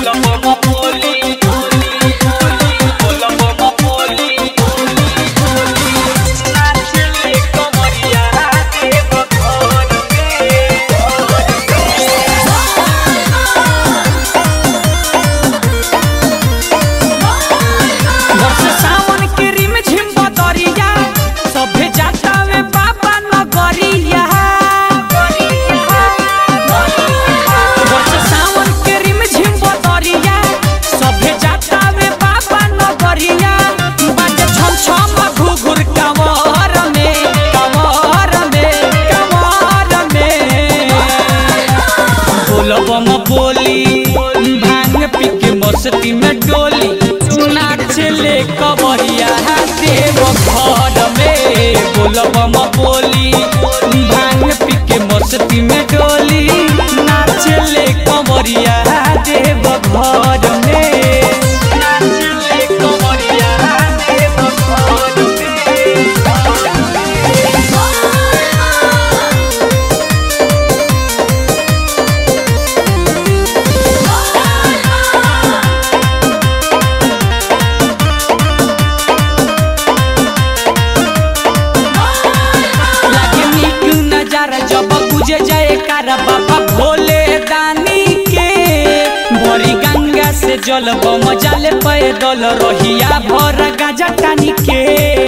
वर्ष सावन के रिम झिम बदरिया सभे जाता वे बाबा नगरिया वर्ष सावन के रिम झिम बदरिया सभे जाता वे बाबा नगरिया बाजे छम छम घुघुर कंवर में कंवर में कंवर में बोलबम बोली भांग पी के मस्ती में डोली नाचले कबरिया देव घर में बोलबम बोली भांग पी के मस्ती में डोली नाचले कबरिया देव घर में नाचले कबरिया देव घर में लागे नीक नजारा जब गुजे जाए कारा बाबा भोले दानी के भरी गंगा से जल बम जाले पैदल रहिया भर गाजा टानी के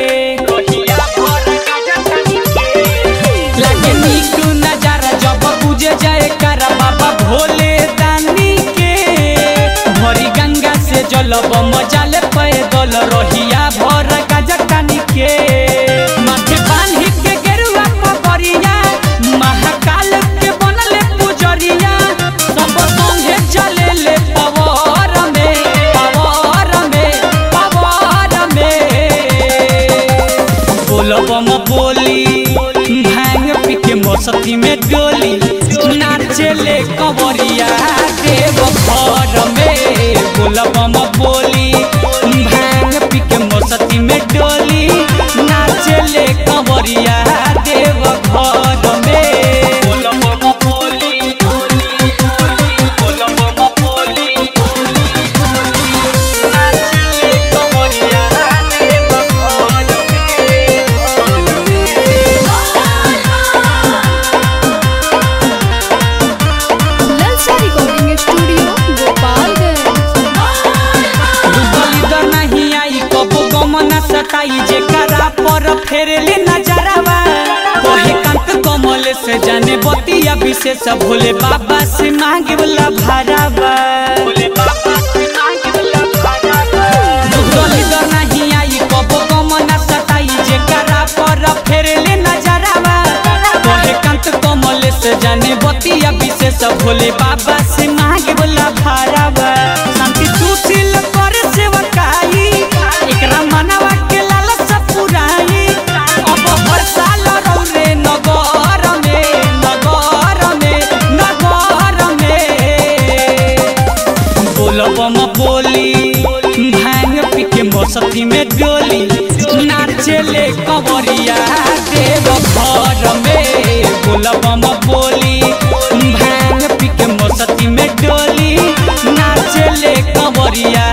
लागे नीक नजारा जब गुजे जाए कारा बाबा भोले दानी के भरी गंगा से जल बम जाले पैदल रहिया भर गाजा टानी के माथे बांधी के गेरुआ पगरिया महाकाल के बनले पुजरिया सब संगे चले ले पवार में पवार में पवार में बोलबम बोली भांग पी के मस्ती में डोली नाचले कंवरिया देव घर में बोलबम बोली भांग पी के मस्ती में डोली नाचले कंवरिया देव घर में बोलबम बोली बोलबम बोली नाचले कंवरिया देव घर ललचा रिकॉर्डिंग स्टूडियो गोपालगंज दलिदर नहीं आई कबो गमना सताई जेकरा पर फेरले नजरवा कोहे कंत कमल से जाने बतिया विशेष भोले बाबा से मांगे वाला भरावा दलिदर नहीं आई कबो गमना सताई जेकरा पर फेरले नजरवा कोहे कंत कमल से जाने बतिया विशेष भोले बाबा से मांगे वाला भरावा शांति सुशील कर सेवकाई एकरा मनवा के लालसा पुराई अब हर साल रौरे नगर में नगर में नगर में बोलबम बोली भांग पी के मस्ती में डोली नाचले कंवरिया देव घर में बोलबम बोली भांग पी के मस्ती में डोली नाचले कंवरिया